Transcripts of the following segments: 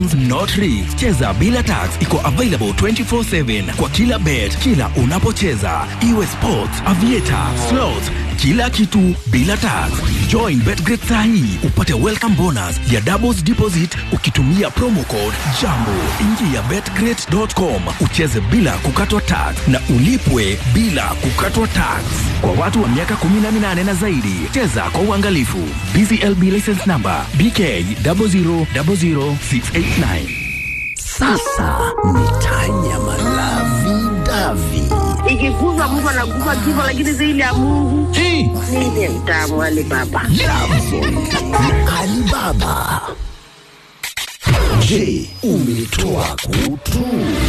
Not rigged. Cheza bila tax iko available 24/7 kwa kila bet, kila unapocheza, iwe sports, aviator, slots, kila kitu bila tax. Join Betgret sahi upate welcome bonus ya doubles deposit ukitumia promo code Jambo. Ingia betgret.com ucheze bila kukatwa tax na ulipwe bila kukatwa tax. Kwa watu wa miaka 18 na zaidi, cheza kwa uangalifu. BCLB license number BK 0000689. Sasa ni tanya malavi davi ikiguzwa Mungu anaguza kifo, lakini zaidi ya Mungu Hey. mimi mtamu Ali Baba. na Alibaba. Je, umetoa kutu?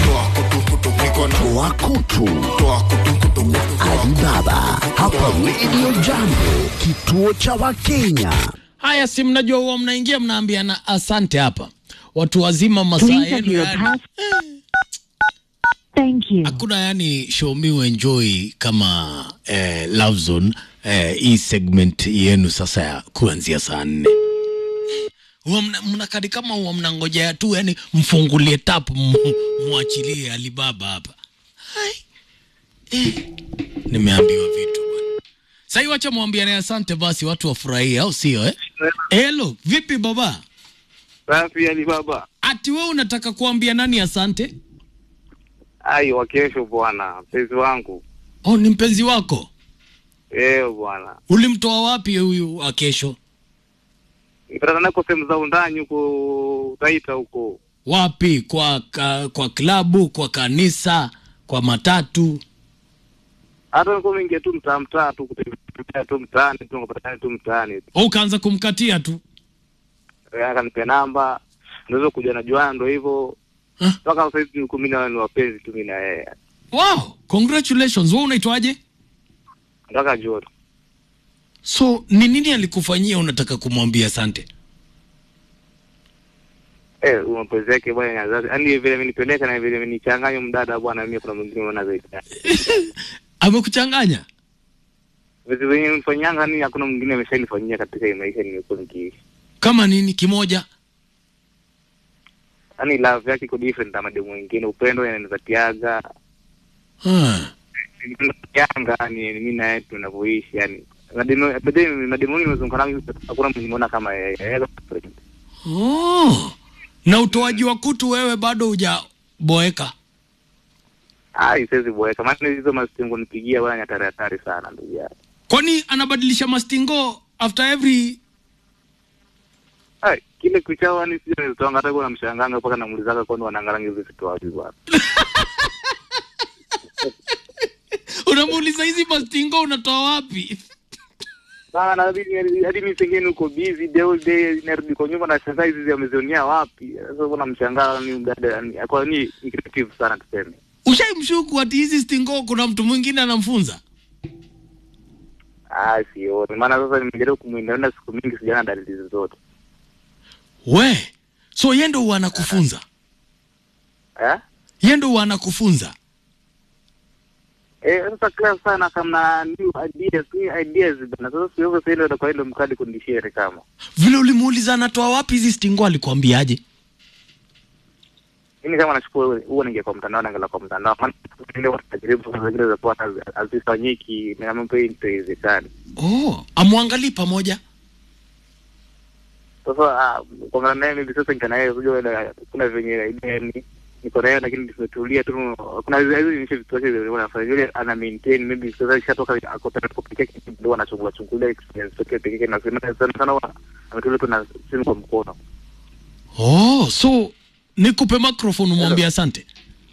Toa kutu na Alibaba hapa Radio Jambo, kituo cha Wakenya. Haya, si mnajua huwa mnaingia mnaambiana asante hapa, watu wazima masaa yenu yani. Thank you. Hakuna yani show me you enjoy kama eh, Love Zone eh, hii segment yenu sasa ya kuanzia saa nne huwa mna- mnakadi kama huwa mnangojea tu yani mfungulie tap mu- muachilie Alibaba hapa. Hai. Eh, nimeambiwa vitu bwana. Sasa wacha mwambiane asante basi watu wafurahie au sio eh? Hello, vipi baba? Safi Ali Baba. Ati wewe unataka kuambia nani asante? Ai, wa kesho bwana, mpenzi wangu. Oh, ni mpenzi wako? Eh bwana. Ulimtoa wapi huyu wa kesho? Nipatana nako sehemu za undani huko Taita huko. Wapi? Kwa ka, kwa klabu, kwa kanisa, kwa matatu? Hata niko mingi tu mtaa mtaa tu kutembea tu mtaani tu ngopatana tu mtaani. Au ukaanza kumkatia tu? Eh, Akanipa namba. Ndio kuja na juana ndio hivyo. Huh? Mpaka sasa hivi niko mimi na ni wapenzi tu mimi na yeye. Wow, congratulations. Wewe unaitwaje? Nataka joto. So, ni nini alikufanyia unataka kumwambia asante? Eh, mapenzi yake bwana ya zazi. Yaani vile amenipeleka na vile amenichanganya mdada bwana mimi kuna mwingine mwana zaidi. Amekuchanganya? Vitu vyenye mfanyanga ni hakuna mwingine ameshanifanyia katika hii maisha nimekuwa nikiishi. Kama nini? Kimoja? Yaani love yake iko different na mademu wengine, upendo yananipatiaga Hmm. yanga ni mimi na yeye tunavyoishi yani. Mademu mademu mademu wengi nimezunguka nao hakuna mwenye nimeona kama yeye. Yeye Oh. Na utoaji wa kutu wewe bado hujaboeka? Ah, siwezi boeka. Maana hizo mastingo nipigia bwana ni hatari hatari sana ndugu yangu. Kwani anabadilisha mastingo after every Ai, kile kuchao ni sio nitoanga hata kwa mshanganga mpaka namuulizaga kwani wanaangalia hizo vitu wapi bwana. unamuuliza hizi mastingo unatoa wapi? Sana na hadi hadi mimi pengine uko busy the whole day narudi kwa nyumba na shangaa hizi amezionia wapi. Sasa kuna mshangaa ni mdada ni kwa ni ni creative sana tuseme. Ushaimshuku ati hizi stingo kuna mtu mwingine anamfunza? Ah, sioni. Maana sasa nimejaribu kumwinda siku mingi sijaona dalili zozote. We, so yeye ndo huwa anakufunza? Eh? Yeye ndo huwa anakufunza? Eh, sasa kila sana kama new ideas, new ideas bana. Sasa sio kwa ile kwa ile mkadi kundishare kama. Vile ulimuuliza anatoa wapi hizi stingo alikuambiaje? Mimi kama nachukua huo- huo ninge kwa mtandao naangalia kwa mtandao. Maana ile watu tajaribu kwa zingine za kwa hazifanyiki na mambo hii itawezekana. Oh, amwangalii pamoja? Sasa ah, kwa naye mimi sasa nikana yeye unajua ile kuna venye idea ni niko naye lakini tumetulia tu kuna hizo hizo ni vitu vyake vile wanafanya yule ana maintain maybe sasa ishatoka ako tayari kupikia kitu ndio anachukua chukua experience yake pekee na sema sana sana wa- ametulia tu na simu kwa mkono Oh, so nikupe microphone umwambie asante.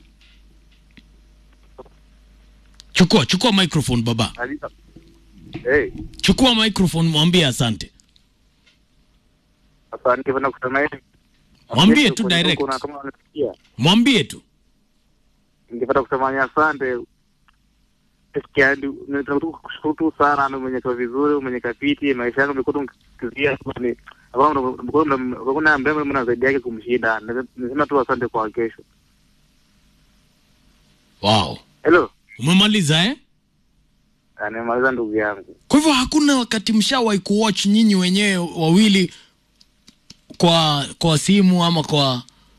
Chukua, chukua microphone baba. Alisa eh Chukua microphone mwambie asante. sasa ningependa kusema hivi Mwambie tu direct. kuna kama unasikia Mwambie tu. ningependa kusema ni asante Sikia, ndio- nataka tu kushukuru tu sana na mwenye kwa vizuri mwenye kapiti maisha yangu imekuwa tu kizia ni hakuna ambaye mna zaidi yake kumshinda nasema tu asante kwa kesho Wow. hello Umemaliza eh? nimemaliza ndugu yangu Kwa hivyo hakuna wakati mshawahi kuwatch nyinyi wenyewe wawili kwa kwa simu ama kwa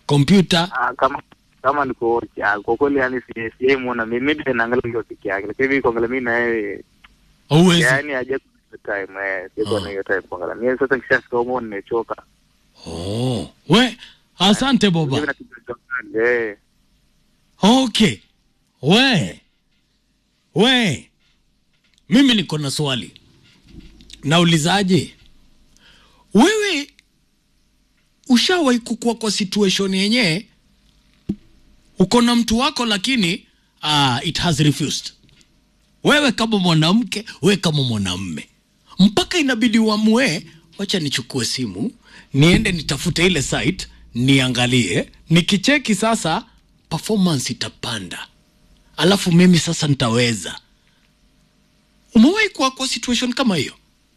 kompyuta Ah, kama kama niko watch ah, kwa kweli yani si si muona mimi maybe naangalia hiyo peke yake lakini mimi kuangalia mimi na yeye hauwezi yani haja time eh siko na hiyo time kuangalia mimi sasa nikishafika huko nimechoka oh. we asante boba mimi nakimbia sana eh okay we we mimi niko na swali naulizaje wewe ushawahi kukua kwa situation yenyewe uko na mtu wako lakini uh, it has refused wewe kama mwanamke wewe kama mwanamme mpaka inabidi uamue wacha nichukue simu niende nitafute ile site niangalie nikicheki sasa performance itapanda alafu mimi sasa nitaweza umewahi kuwa kwa situation kama hiyo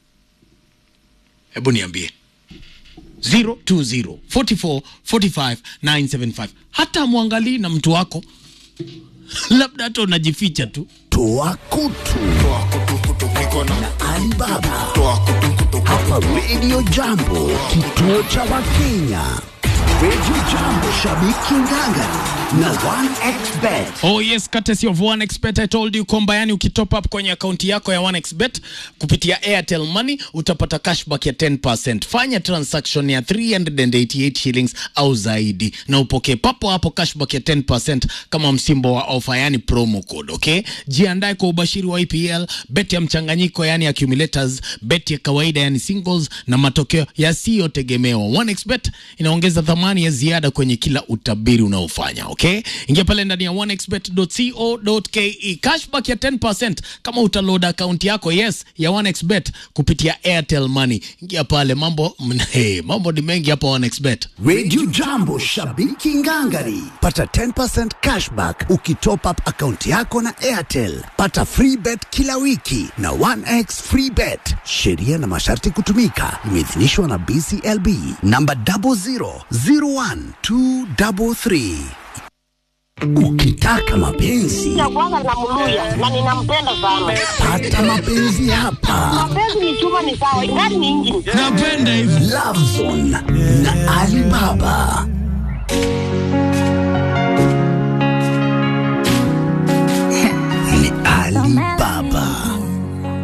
hebu niambie 020 44 45 975 hata mwangalii na mtu wako labda hata unajificha tu Toa kutu na Alibaba hapa Radio Jambo, kituo cha Wakenya. Radio Jambo, shabiki nganga na 1xBet. Oh yes, courtesy of 1xBet. I told you kwamba yani ukitop up kwenye akaunti yako ya 1xBet kupitia Airtel Money utapata cashback ya 10%. Fanya transaction ya 388 shillings au zaidi na upokee papo hapo cashback ya 10% kama msimbo wa ofa, yani promo code, okay? Jiandae kwa ubashiri wa EPL, bet ya mchanganyiko yani accumulators, bet ya kawaida yani singles na matokeo yasiyotegemewa. 1xBet inaongeza thamani ya ziada kwenye kila utabiri unaofanya, okay? Ingia pale ndani ya 1xbet.co.ke. Cashback ya 10% kama utaload account yako yes ya 1xbet kupitia Airtel Money. Ingia pale mambo hey, mambo ni mengi hapa 1xbet. Radio Jambo, shabiki ngangari. Pata 10% cashback ukitop up akaunti yako na Airtel. Pata free bet kila wiki na 1x free bet. Sheria na masharti kutumika. Imeidhinishwa na BCLB namba 0001233. Ukitaka mapenzi ya kwanza namluya na ninampenda sana. pata mapenzi hapa. Mapenzi ni chuma, ni sawa, ingani ni injini. Napenda hivi. Lovezone na Alibaba.